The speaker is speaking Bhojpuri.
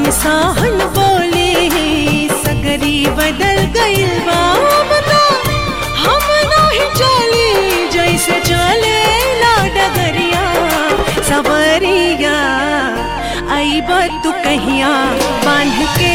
साहन बोले सगरी बदल गइल बा बता हम नहीं चली जैसे चले ला डगरिया सवरिया आई तू कहिया बांध के